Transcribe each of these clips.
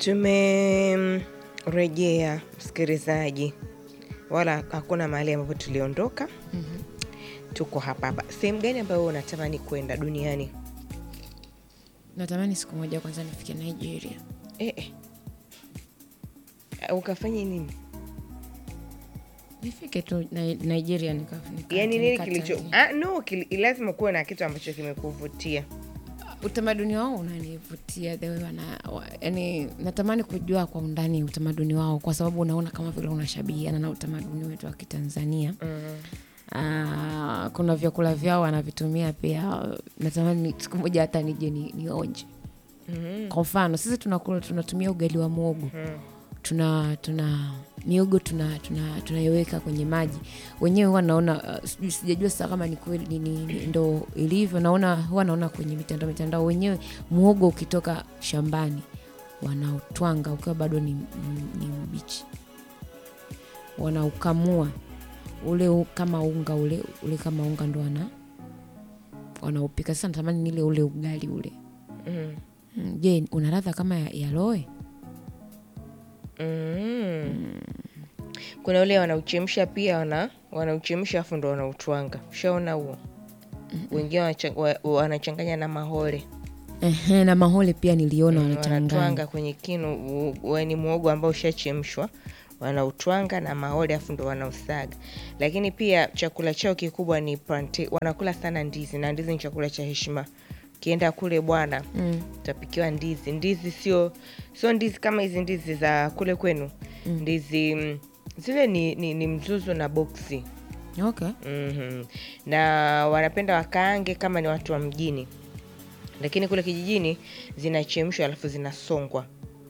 Tumerejea msikilizaji, wala hakuna mahali ambapo tuliondoka. Tuko hapa hapa. Sehemu gani ambayo unatamani kwenda duniani? Natamani siku moja kwanza nifike Nigeria. Eh, eh. Ukafanye nini? Nifike tu Ni- Nigeria nika, nika, Yaani nini nika- kilicho ah, no, kili, lazima kuwe na kitu ambacho kimekuvutia. utamaduni wao unanivutia the way wana, wa, yani natamani kujua kwa undani utamaduni wao kwa sababu unaona kama vile unashabihiana na utamaduni wetu wa Kitanzania. Ah, kuna vyakula vyao wanavitumia pia, natamani siku moja hata nije ni, nionje. Kwa mfano sisi tunakula tunatumia ugali wa mwogo tuna tuna miogo tuna tuna tunaiweka kwenye maji wenyewe huwa naona uh, sijui- sijajua sasa kama ni kweli ni, ni, ni, ndo ilivyo naona huwa naona kwenye mitandao mitandao wenyewe mwogo ukitoka shambani wanautwanga ukiwa bado ni, ni, ni mbichi wanaukamua ule u- kama unga ule ule kama unga ndo wana wanaupika sasa natamani nile ule ugali ule Mm. Mm, je una ladha kama ya, ya loe Mm. Kuna ule wanauchemsha pia wana wanauchemsha afu ndo wanautwanga. Ushaona huo? Wengine wanacha- wa- wanachanganya na mahore. Ehe, na mahole pia niliona wanachanganya wanatwanga kwenye kinu u- u- ni muogo ambao ushachemshwa wanautwanga na mahole afu ndo wanausaga lakini pia chakula chao kikubwa ni plantain. wanakula sana ndizi na ndizi ni chakula cha heshima ukienda kule bwana mm. utapikiwa ndizi ndizi sio sio ndizi kama hizi ndizi za kule kwenu ndizi mm, zile ni, ni, ni mzuzu na boksi okay. Mhm. na wanapenda wakaange kama ni watu wa mjini lakini kule kijijini zinachemshwa alafu zinasongwa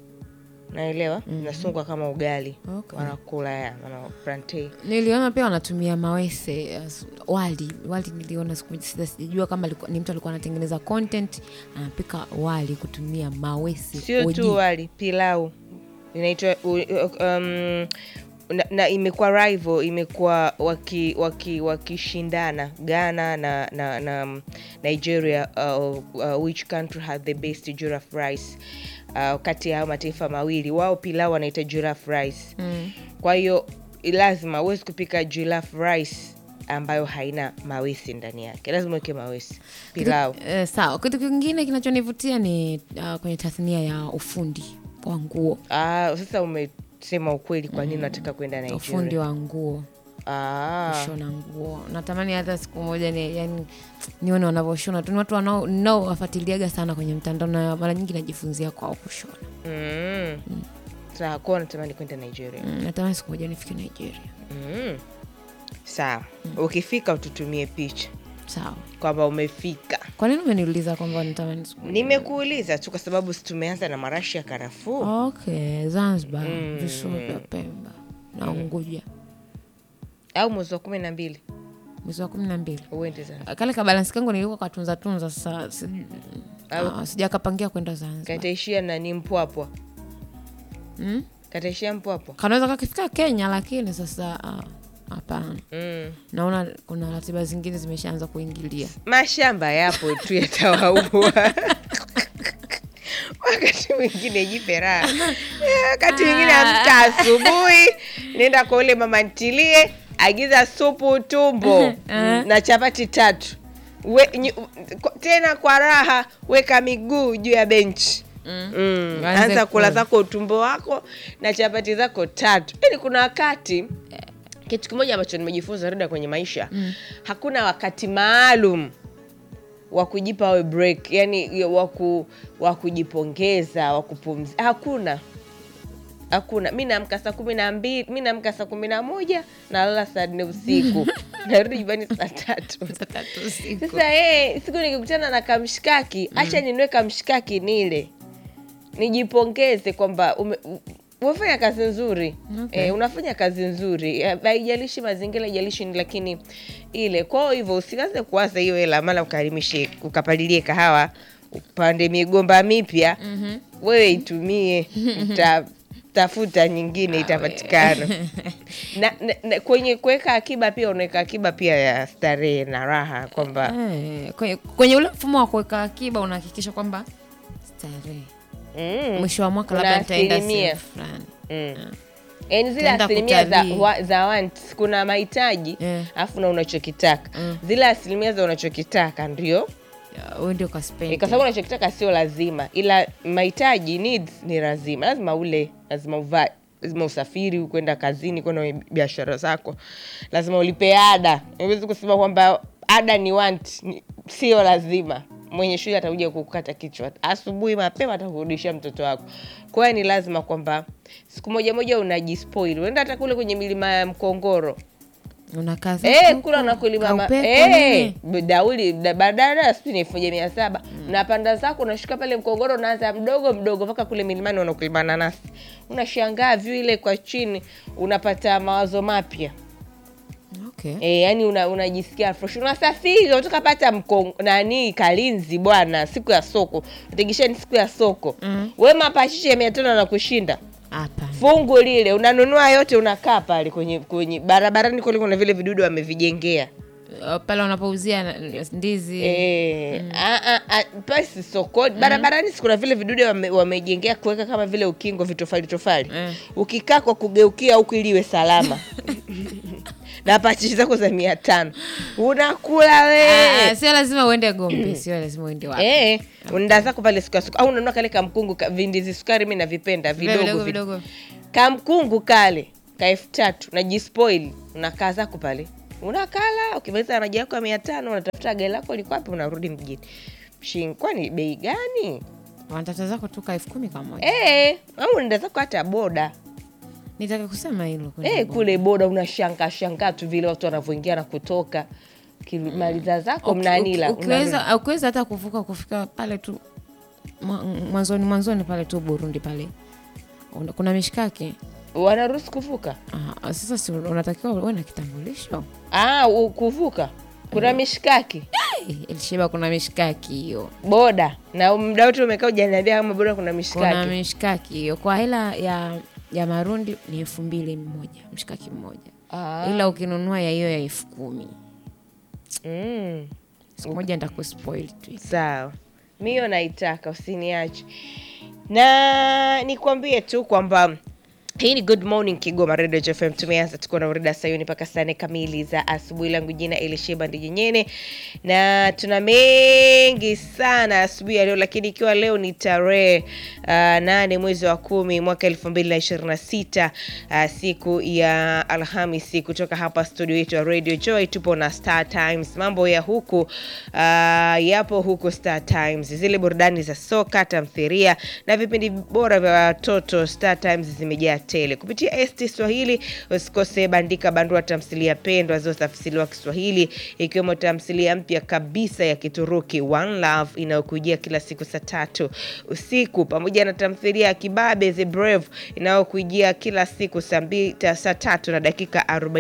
naelewa zinasongwa kama ugali Okay. wanakula ya wana plantain. niliona pia wanatumia mawese as- wali wali niliona siku moja, sija- sijajua kama alikuwa, ni mtu alikuwa anatengeneza content anapika wali kutumia mawese sio oji. tu wali pilau inaitwa u- u- um, na, na imekuwa rival imekuwa waki- waki- wakishindana ghana na, na, na um, nigeria uh, uh, which country had the best giraffe rice uh, kati ya hayo mataifa mawili wao pilau wanaita giraffe rice Mm. kwa hiyo lazima huwezi kupika giraffe rice ambayo haina mawesi ndani yake lazima uweke mawesi pilau Kitu, eh, sawa kitu kingine kinachonivutia ni uh, kwenye tasnia ya ufundi wa nguo ah, sasa umesema ukweli kwa nini unataka kwenda ufundi nigeria wa nguo ah. kushona nguo natamani hata siku moja ni, yani, nione wanavyoshona tu ni watu wanao- ninaowafuatiliaga sana kwenye mtandao na mara nyingi najifunzia kwao kushona mm. sawa kuwa natamani kwenda nigeria mm, natamani siku moja nifike nigeria mm. sawa ukifika ututumie picha sawa kwamba umefika kwa nini umeniuliza kwamba natamani siku moja? nimekuuliza tu kwa sababu si tumeanza na marashi ya karafuu okay zanzibar visiwa vya pemba na unguja au mwezi wa kumi na mbili mwezi wa kumi na mbili uende Zanzibar. kale kabalansi kangu nilikuwa katunza tunza sasa si, ah, sijakapangia kwenda zanzibar kataishia nani mpwapwa mm? kataishia mpwapwa kanaweza kakifika kenya lakini sasa ah, hapana mm. naona kuna ratiba zingine zimeshaanza kuingilia mashamba yapo tu yatawaua wakati mwingine jipe raha Eh, wakati mwingine amka asubuhi nenda kwa ule mama ntilie agiza supu tumbo na chapati tatu We, nyu, kwa- tena kwa raha weka miguu juu ya benchi Mm. Anze anza kula kula. zako utumbo wako na chapati zako tatu yani kuna wakati kitu kimoja ambacho nimejifunza rada kwenye maisha mm. hakuna wakati maalum wa kujipa we break yani waku, wa kujipongeza wa kupumzika hakuna hakuna mi naamka saa kumi na mbili mi naamka saa kumi na moja nalala saa nne usiku narudi nyumbani saa tatu sasa eh, siku nikikutana na kamshikaki hacha ninue kamshikaki nile nijipongeze kwamba ume- u- umefanya kazi nzuri Okay. eh, unafanya kazi nzuri Eh, haijalishi mazingira haijalishi ni lakini ile kwao hivyo usianze kuwaza hiyo hela mala ukarimishe ukapalilie kahawa upande migomba mipya mm-hmm. wewe itumie uta, tafuta nyingine itapatikana na, na, na kwenye kuweka akiba pia unaweka akiba pia ya starehe na raha kwamba Eh, kwenye, kwenye ule mfumo wa kuweka akiba unahakikisha kwamba starehe Mm. mwisho wa mwaka Kuna labda nitaenda asilimia. sehemu fulani Mm. Yaani zile Utaenda asilimia za, kutalii. wa, za wants, kuna mahitaji Eh. alafu na unachokitaka zile asilimia za unachokitaka ndio Ya, wewe ndio kaspendi. Eh, kwa sababu unachokitaka sio lazima, ila mahitaji needs ni lazima. Lazima ule, lazima uvae, lazima usafiri kwenda kazini, kwenda kwenye biashara zako, lazima ulipe ada. Huwezi kusema kwamba ada ni want, ni- sio lazima. Mwenye shule atakuja kukata kichwa asubuhi mapema, atakurudishia mtoto wako. Kwa hiyo ni lazima kwamba siku moja moja unajispoil, uenda hata kule kwenye milima ya Mkongoro unakaa zako Eh, huko, kula unakulima ma- kaupepo eh, nini. dauli da- badala sijui ni elfu moja mia saba unapanda zako unashuka pale Mkongoro, unaanza mdogo mdogo mpaka kule milimani unakulima nanasi, unashangaa vyu ile kwa chini, unapata mawazo mapya Okay. e, yani una, unajisikia fresh, unasafiri unatoka pata mkong, nani Kalinzi bwana, siku ya soko utegisheni, siku ya soko Mm. we mapachichi ya mia tano na kushinda Hapana. fungu lile unanunua yote, unakaa pale kwenye kwenye barabarani kule, kuna vile vidudu wamevijengea Uh, pale wanapouzia na- ndizi Eh, a- a- a- pasi sokoni barabarani, si kuna vile vidude wame- wamejengea kuweka kama vile ukingo vitofali tofali, Eh. ukikaa kwa kugeukia huku ili iwe salama na pachichi zako za mia tano unakula Ah, we sio lazima uende Gombe, sio lazima uende wapi. Eh, unaenda zako pale siku ya soko au unanunua kale kamkungu ka, vindizi sukari, mi navipenda Vile vidogo vidogo vidogo vidogo. kamkungu kale ka elfu tatu najispoil unakaa zako pale unakala ukimaliza maji yako ya mia tano unatafuta gari lako liko wapi unarudi mjini Shin, kwani bei gani Wanatata zako tu ka elfu kumi kwa moja. Eh, au unaenda zako hata boda Nitaka kusema hilo kwenye Eh, Gombe. kule boda unashangaa shangaa tu vile watu wanavyoingia na kutoka kimaliza zako Uki- mnanila uki- ukiweza ukiweza hata kuvuka kufika pale tu mwa- mwanzoni mwanzoni pale tu Burundi pale Una- kuna mishikaki wanaruhusu kuvuka Ah, sasa si unatakiwa uwe na kitambulisho ah, u- kuvuka kuna mishikaki Eh, Elisheba kuna mishikaki hiyo boda na muda wote umekaa ujaniambia kama boda kuna kuna mishikaki mishikaki hiyo kwa hela ya ya marundi ni elfu mbili mmoja mshikaki mmoja Ah. ila ukinunua ya hiyo ya elfu kumi mm. siku moja nitakuspoil tu sawa mi hiyo naitaka usiniache na nikwambie tu kwamba hii ni good morning kigoma radio fm tumeanza tuko na urida sayuni mpaka saa nne kamili za asubuhi langu jina elisheba ndijenyene na tuna mengi sana asubuhi ya leo lakini ikiwa leo ni tarehe uh, nane mwezi wa kumi mwaka elfu mbili na ishirini na sita uh, siku ya alhamisi kutoka hapa studio yetu ya radio joy tupo na star times mambo ya huku uh, yapo huku star times zile burudani za soka tamthiria na vipindi bora vya watoto star times zimejaa tele kupitia st swahili usikose bandika bandua tamthilia pendwa zilizotafsiriwa kiswahili ikiwemo tamthilia mpya kabisa ya kituruki one love inayokujia kila siku saa tatu usiku pamoja na tamthilia ya kibabe the brave inayokujia kila siku saa mbi- ta- saa tatu na dakika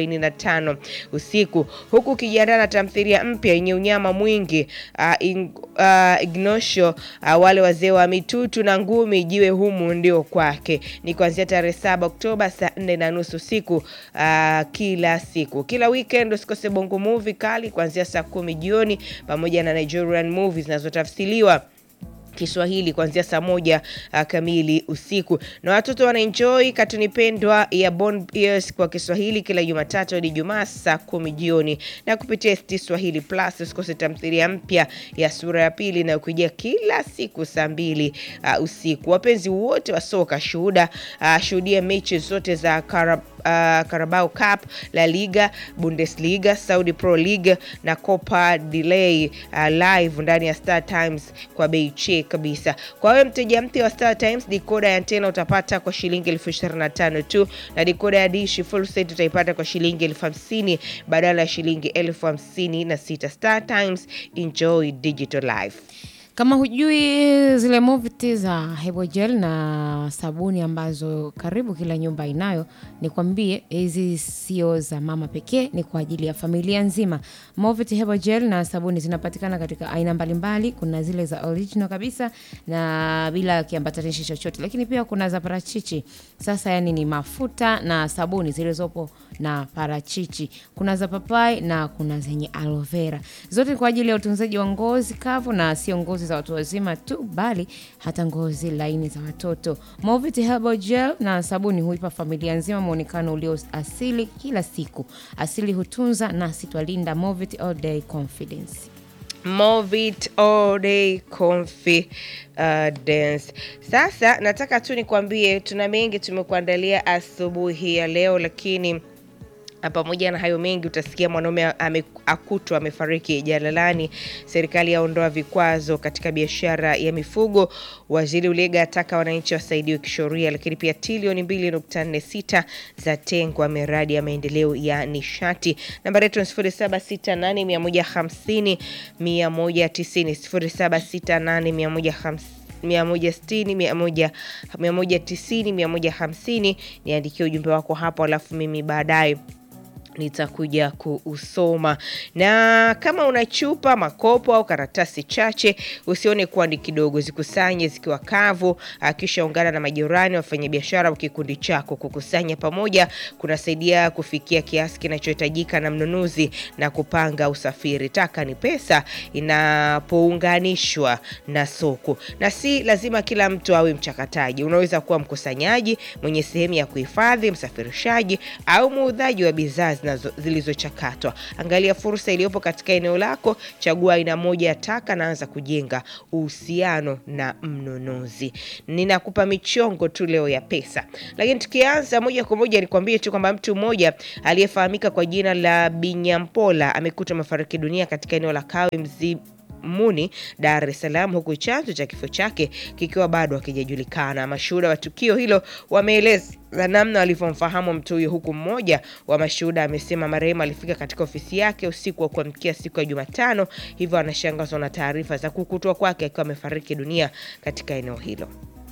45 usiku huku ukijiandaa na tamthilia mpya yenye unyama mwingi uh, in, uh, ignosho uh, wale wazee wa mitutu na ngumi jiwe humu ndio kwake ni kuanzia tarehe saba oktoba saa nne na nusu usiku uh, kila siku kila weekend usikose bongo movie kali kuanzia saa kumi jioni pamoja na nigerian movies zinazotafsiriwa kiswahili kuanzia saa moja uh, kamili usiku na watoto wanaenjoi katuni pendwa ya Bond Ears kwa kiswahili kila jumatatu hadi jumaa saa kumi jioni na kupitia st swahili plus usikose tamthilia mpya ya sura ya pili inayokujia kila siku saa mbili uh, usiku wapenzi wote wa soka shuhuda uh, shuhudia mechi zote za Karab uh, Carabao Cup, La Liga, Bundesliga, Saudi Pro League na Copa Delay uh, live ndani ya Star Times kwa bei che kabisa. Kwa wewe mteja mpya wa Star Times, dikoda ya antena utapata kwa shilingi elfu ishirini na tano tu na dikoda ya dishi full set utaipata kwa shilingi elfu hamsini badala ya shilingi elfu hamsini na sita. Star Times, enjoy digital life. kama hujui zile moviti za hebogel na sabuni ambazo karibu kila nyumba inayo nikwambie hizi sio za mama pekee ni kwa ajili ya familia nzima moviti hebogel na sabuni zinapatikana katika aina mbalimbali kuna zile za original kabisa na bila kiambatanishi chochote lakini pia kuna za parachichi sasa yani ni mafuta na sabuni zilizopo na parachichi kuna za papai na kuna zenye aloe vera zote ni kwa ajili ya utunzaji wa ngozi kavu na sio ngozi za za watu wazima tu, bali hata ngozi laini za watoto. Movit Herbal Gel na sabuni huipa familia nzima mwonekano ulio asili kila siku. Asili hutunza nasi twalinda. Movit All Day Confidence. Movit all day confidence. Sasa nataka tu nikwambie tuna mengi tumekuandalia asubuhi ya leo, lakini pamoja na hayo mengi utasikia mwanaume ame- akutwa amefariki jalalani. Serikali yaondoa vikwazo katika biashara ya mifugo. Waziri Ulega ataka wananchi wasaidiwe kisheria, lakini pia trilioni 2.46 za tengwa miradi ya maendeleo ya nishati. Nambari yetu ni 0768 150 190 0768 150 160 190 150. Niandikie ujumbe wako hapo, alafu mimi baadaye nitakuja kuusoma. Na kama una chupa, makopo au karatasi chache, usione kuwa ni kidogo, zikusanye zikiwa kavu, ah, kisha ungana na majirani, wafanyabiashara au kikundi chako. Kukusanya pamoja kunasaidia kufikia kiasi kinachohitajika na mnunuzi na kupanga usafiri. Taka ni pesa inapounganishwa na soko, na si lazima kila mtu awe mchakataji. Unaweza kuwa mkusanyaji mwenye sehemu ya kuhifadhi, msafirishaji au muudhaji wa bidhaa zinazo- zilizochakatwa. Angalia fursa iliyopo katika eneo lako, chagua aina moja ya taka na anza kujenga uhusiano na mnunuzi. Ninakupa michongo tu leo ya pesa, lakini tukianza moja kwa moja nikwambie tu kwamba mtu mmoja aliyefahamika kwa jina la Binyampola amekutwa amefariki dunia katika eneo la Kawe Mzi Muni, Dar es Salaam, huku chanzo cha kifo chake kikiwa bado hakijajulikana. Mashuhuda wa tukio hilo wameeleza namna walivyomfahamu mtu huyo, huku mmoja wa mashuhuda amesema marehemu alifika katika ofisi yake usiku wa kuamkia siku ya Jumatano, hivyo anashangazwa na taarifa za kukutwa kwake akiwa amefariki dunia katika eneo hilo.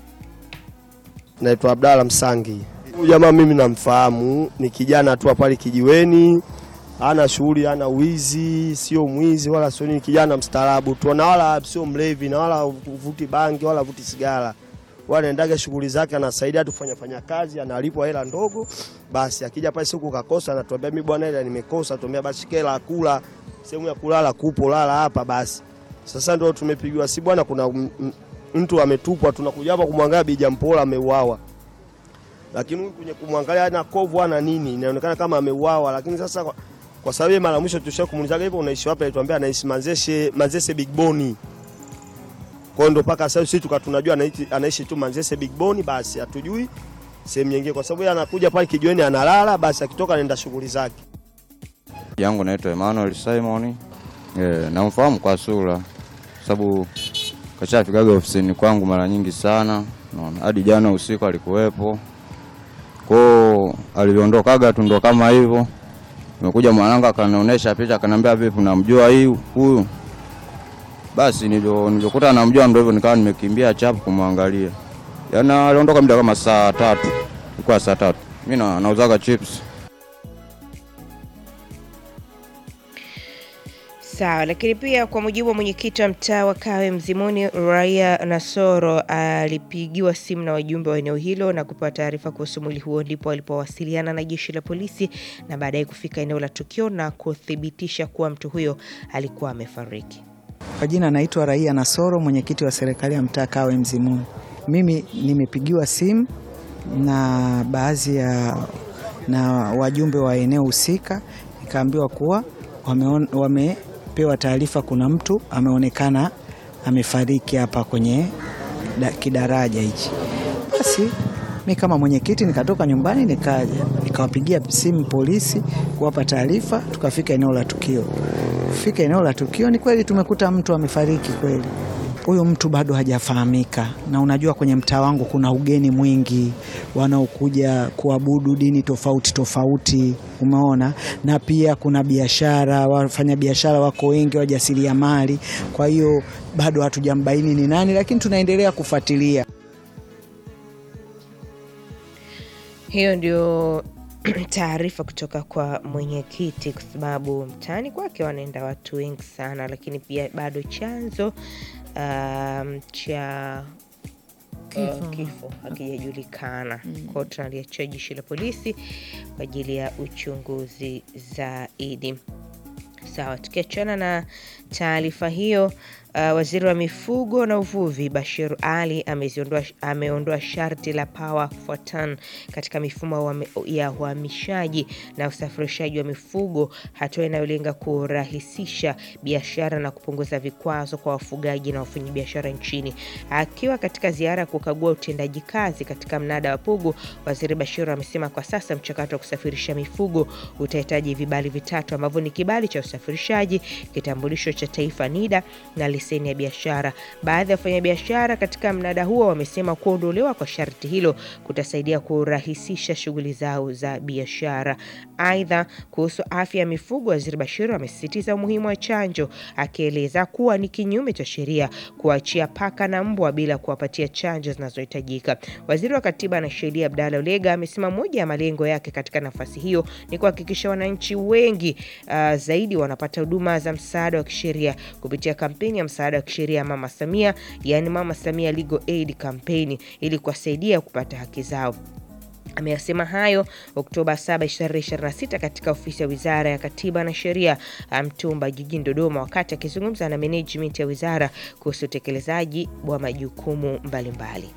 Naitwa Abdalla Msangi. Huyu jamaa mimi namfahamu, ni kijana tu pale kijiweni, hana shughuli, hana wizi, sio mwizi wala sio nini, kijana mstaarabu tu, na wala sio mlevi na wala vuti bangi wala vuti sigara, wala anaendaga shughuli zake, anasaidia tu kufanya fanya kazi, analipwa hela ndogo. Basi akija pale siku kakosa, anatuambia mimi bwana, hela nimekosa. Tuambia basi kela kula, sehemu ya kulala kupo, lala hapa basi. Sasa ndio tumepigiwa si bwana, kuna m- m- mtu ametupwa, tunakuja hapa kumwangalia Bijampola ameuawa lakini huyu kwenye kumwangalia ana kovu ana nini, inaonekana kama ameuawa. Lakini sasa kwa, kwa sababu yeye mara mwisho tulisha kumuulizaga hivyo, unaishi wapi? Alituambia anaishi Manzese, Manzese Big Boni. Kwa hiyo ndo mpaka sasa sisi tuka tunajua anaishi, anaishi tu Manzese Big Boni, basi hatujui sehemu nyingine, kwa sababu yeye anakuja pale kijiweni analala, basi akitoka anaenda shughuli zake. yangu naitwa Emmanuel Simon. Eh, namfahamu kwa sura sababu kashafikaga ofisini kwangu mara nyingi sana, unaona hadi jana usiku alikuwepo. Kwao aliondokaga tu ndo kama hivyo. Nimekuja mwanangu akanionyesha picha akaniambia, vipi unamjua hii huyu? Basi nilivyo nilivyokuta namjua ndo hivyo nikawa nimekimbia chapu kumwangalia. Yaani aliondoka muda kama saa tatu. Ilikuwa saa tatu. Mimi na nauzaga chips. Sawa, lakini pia kwa mujibu wa mwenyekiti wa mtaa wa Kawe Mzimuni, Raia Nasoro alipigiwa simu na wajumbe wa eneo hilo na kupewa taarifa kuhusu mwili huo, ndipo walipowasiliana na jeshi la polisi na baadaye kufika eneo la tukio na kuthibitisha kuwa mtu huyo alikuwa amefariki. Kwa jina naitwa Raia Nasoro, mwenyekiti wa serikali ya mtaa Kawe Mzimuni. Mimi nimepigiwa simu na baadhi ya na wajumbe wa eneo husika, nikaambiwa kuwa wameon, wamepewa taarifa kuna mtu ameonekana amefariki hapa kwenye da, kidaraja hichi. Basi mi kama mwenyekiti nikatoka nyumbani nikaja nikawapigia simu polisi kuwapa taarifa, tukafika eneo la tukio. Kufika eneo la tukio, ni kweli tumekuta mtu amefariki kweli. Huyu mtu bado hajafahamika, na unajua kwenye mtaa wangu kuna ugeni mwingi wanaokuja kuabudu dini tofauti tofauti, umeona, na pia kuna biashara, wafanya biashara wako wengi, wajasiriamali. Kwa hiyo bado hatujambaini ni nani, lakini tunaendelea kufuatilia. Hiyo ndio taarifa kutoka kwa mwenyekiti, kwa sababu mtaani kwake wanaenda watu wengi sana, lakini pia bado chanzo um, cha Kifo. uh, kifo hakijajulikana. Kwao tunaliachia jeshi la polisi kwa ajili ya uchunguzi zaidi. Sawa, tukiachana na taarifa hiyo Uh, waziri wa mifugo na uvuvi Bashir Ali ameziondoa ameondoa sharti la power for ton katika mifumo ya uhami- ya uhamishaji na usafirishaji wa mifugo, hatua inayolenga kurahisisha biashara na kupunguza vikwazo kwa wafugaji na wafanyabiashara nchini. Akiwa katika ziara ya kukagua utendaji kazi katika mnada wa Pugu, waziri Bashir amesema kwa sasa mchakato wa kusafirisha mifugo utahitaji vibali vitatu ambavyo ni kibali cha usafirishaji, kitambulisho cha taifa NIDA na leseni ya biashara. Baadhi ya wafanyabiashara katika mnada huo wamesema kuondolewa kwa sharti hilo kutasaidia kurahisisha shughuli zao za biashara. Aidha, kuhusu afya ya mifugo, waziri Bashir amesisitiza umuhimu wa chanjo, akieleza kuwa ni kinyume cha sheria kuachia paka na mbwa bila kuwapatia chanjo zinazohitajika. Waziri wa Katiba na Sheria Abdalla Ulega amesema moja ya malengo yake katika nafasi hiyo ni kuhakikisha wananchi wengi uh, zaidi wanapata huduma za msaada wa kisheria kupitia kampeni ya msaada wa kisheria Mama Samia, yaani Mama Samia Legal Aid Campaign ili kuwasaidia kupata haki zao. Ameyasema hayo Oktoba 7, 2026 katika ofisi ya Wizara ya Katiba na Sheria Mtumba jijini Dodoma, wakati akizungumza na management ya wizara kuhusu utekelezaji wa majukumu mbalimbali.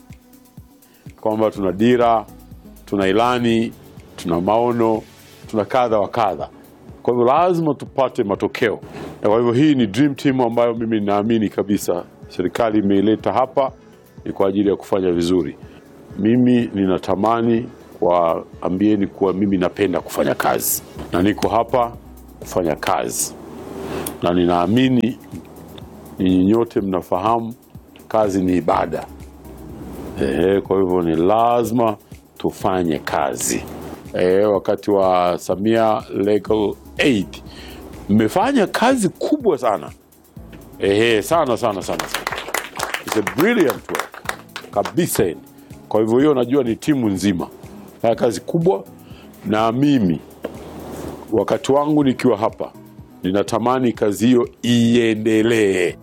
kwamba tuna dira, tuna ilani, tuna maono, tuna kadha wa kadha. Kwa hivyo lazima tupate matokeo, na kwa hivyo hii ni dream team ambayo mimi ninaamini kabisa serikali imeileta hapa ni kwa ajili ya kufanya vizuri. Mimi ninatamani kuwaambieni kuwa mimi napenda kufanya kazi na niko hapa kufanya kazi, na ninaamini ninyi nyote mnafahamu kazi ni ibada. Ehe, kwa hivyo ni lazima tufanye kazi. Ehe, wakati wa Samia Legal Aid mmefanya kazi kubwa sana. Ehe, sana sana sana sana. It's a brilliant work kabisa. yani. Kwa hivyo hiyo najua ni timu nzima fanya kazi kubwa, na mimi wakati wangu nikiwa hapa ninatamani kazi hiyo iendelee.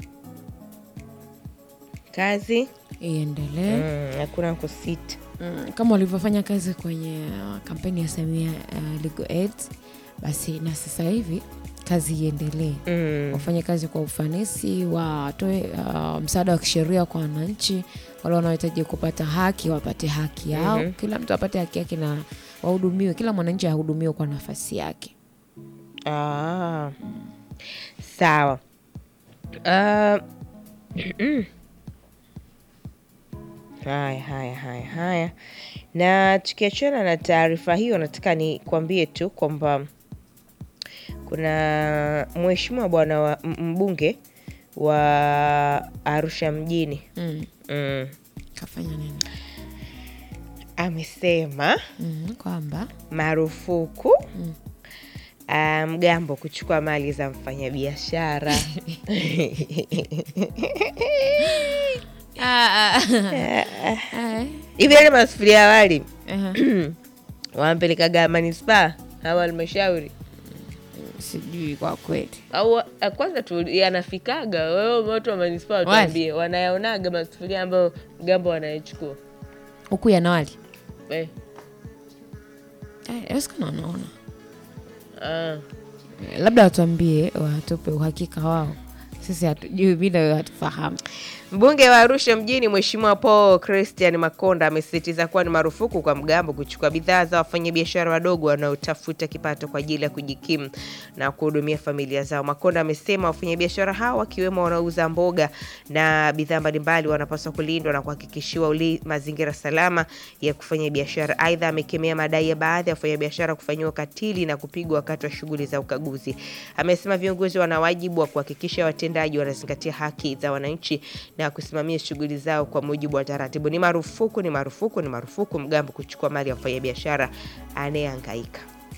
Kazi iendelee mm, hakuna kusita. mm, kama walivyofanya kazi kwenye uh, kampeni ya Samia uh, Legal Aid, basi na sasa hivi kazi iendelee Mm. wafanye kazi kwa ufanisi, watoe uh, msaada wa kisheria kwa wananchi wale wanaohitaji kupata haki wapate haki yao. Kila mtu apate haki yake na wahudumiwe, kila mwananchi ahudumiwe kwa nafasi yake. Ah, sawa. Ah, haya haya haya haya, na tukiachana na taarifa hiyo, nataka nikwambie tu kwamba kuna mheshimiwa bwana wa m- mbunge wa Arusha mjini Mm. mm, Kafanya nini? amesema Mm, kwamba marufuku ah, mgambo kuchukua mali za mfanyabiashara. Ah, ah. Ah, hivi yale masufuria ya wali aha. wampelekaga manispaa au halmashauri sijui kwa kweli au ah, kwanza tu yanafikaga wewe watu wa manispaa Wali. watuambie wanayaonaga masufuria ambayo mgambo wanayechukua huku yanawali eh. awezekana wanaona ah. Eh, labda watuambie watupe uhakika wao sisi hatujui bila wewe hatufahamu Mbunge wa Arusha mjini Mheshimiwa Paul Christian Makonda amesisitiza kuwa ni marufuku kwa mgambo kuchukua bidhaa za wafanyabiashara wadogo wanaotafuta kipato kwa ajili ya kujikimu na kuhudumia familia zao. Makonda amesema wafanyabiashara hao wakiwemo wanaouza mboga na bidhaa mbalimbali wanapaswa kulindwa na kuhakikishiwa uli mazingira salama ya kufanya biashara. Aidha, amekemea madai ya baadhi ya wafanyabiashara kufanyiwa ukatili na kupigwa wakati wa shughuli za ukaguzi. Amesema viongozi wana wajibu wa kuhakikisha watendaji wanazingatia haki za wananchi na kusimamia shughuli zao kwa mujibu wa taratibu. Ni marufuku, ni marufuku, ni marufuku mgambo kuchukua mali ya mfanyabiashara anayehangaika.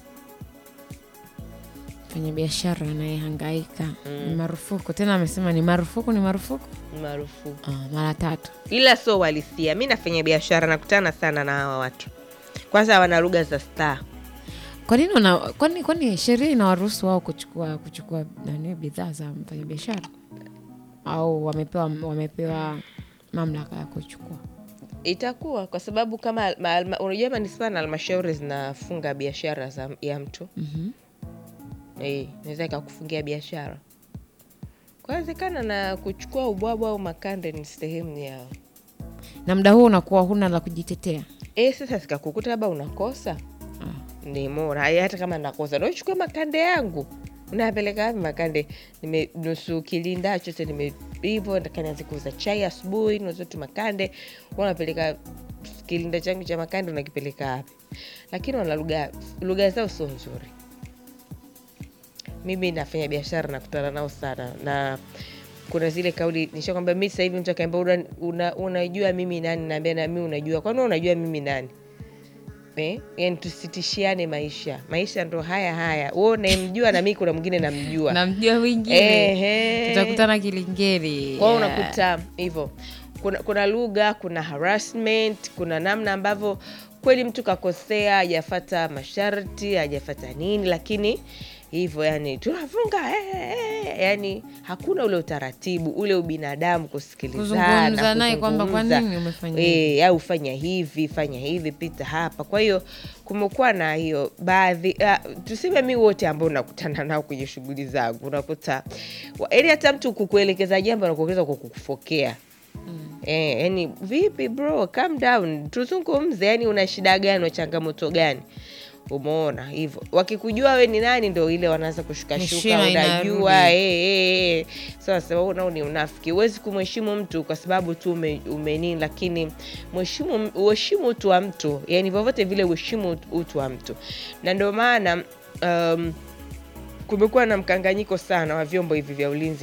fanya biashara anayehangaika ni marufuku tena amesema ni marufuku ni marufuku Ni marufuku, ah, mara tatu ila sio uhalisia. Mi nafanya biashara, nakutana sana na hawa watu. Kwanza wana lugha za staa. kwa nini wana- kwani kwani sheria inawaruhusu wao kuchukua kuchukua nani bidhaa za mfanyabiashara au wamepewa wamepewa mamlaka ya kuchukua Itakuwa kwa sababu kama ma- alma- unajua manispaa na halmashauri zinafunga biashara za ya mtu Mhm. Eh, naweza ikakufungia biashara. kwawezekana na kuchukua ubwabwa au makande ni sehemu yao. na muda huo unakuwa huna la kujitetea E, sasa sikakukuta labda unakosa ni mora Haya, hata kama nakosa nachukua makande yangu unapeleka wapi makande nime nusu kilinda chote nime hivyo nataka nianze kuuza chai asubuhi nauza tu makande wanapeleka kilinda changu cha makande unakipeleka wapi lakini wana lugha lugha zao sio nzuri mimi nafanya biashara nakutana nao sana na kuna zile kauli nishakwambia mi sasa hivi mtu akaambia una, una, unajua mimi nani naambia na mi unajua kwani wewe unajua mimi nani eh? yani tusitishiane maisha maisha ndo haya haya wewe unayemjua na mi kuna mwingine namjua namjua wingine Ehe. tutakutana kilingeri kwao Yeah. unakuta hivyo kuna, kuna lugha kuna harassment kuna namna ambavyo kweli mtu kakosea hajafata masharti hajafata nini lakini hivyo yani tunafunga eh, eh, eh, yani hakuna ule utaratibu ule ubinadamu kusikilizana Kuzungumza naye kwamba kwa kuzungumza. nini umefanya Eh, au fanya hivi fanya hivi pita hapa kwa hiyo kumekuwa na hiyo baadhi uh, tuseme mi wote ambao nakutana nao kwenye shughuli zangu unakuta ili hata mtu kukuelekeza jambo nakuelekeza kwa kukufokea Eh, yani vipi bro calm down tuzungumze yani una shida gani una changamoto gani umeona hivyo wakikujua we ni nani ndo ile wanaanza kushukashuka Heshima unajua inarudi. eh, eh, eh. sasa wewe unao ni unafiki huwezi kumheshimu mtu kwa sababu tu ume, umenini lakini mheshimu uheshimu utu wa mtu yani vyovyote vile uheshimu utu wa mtu na ndio maana um, kumekuwa na mkanganyiko sana wa vyombo hivi vya ulinzi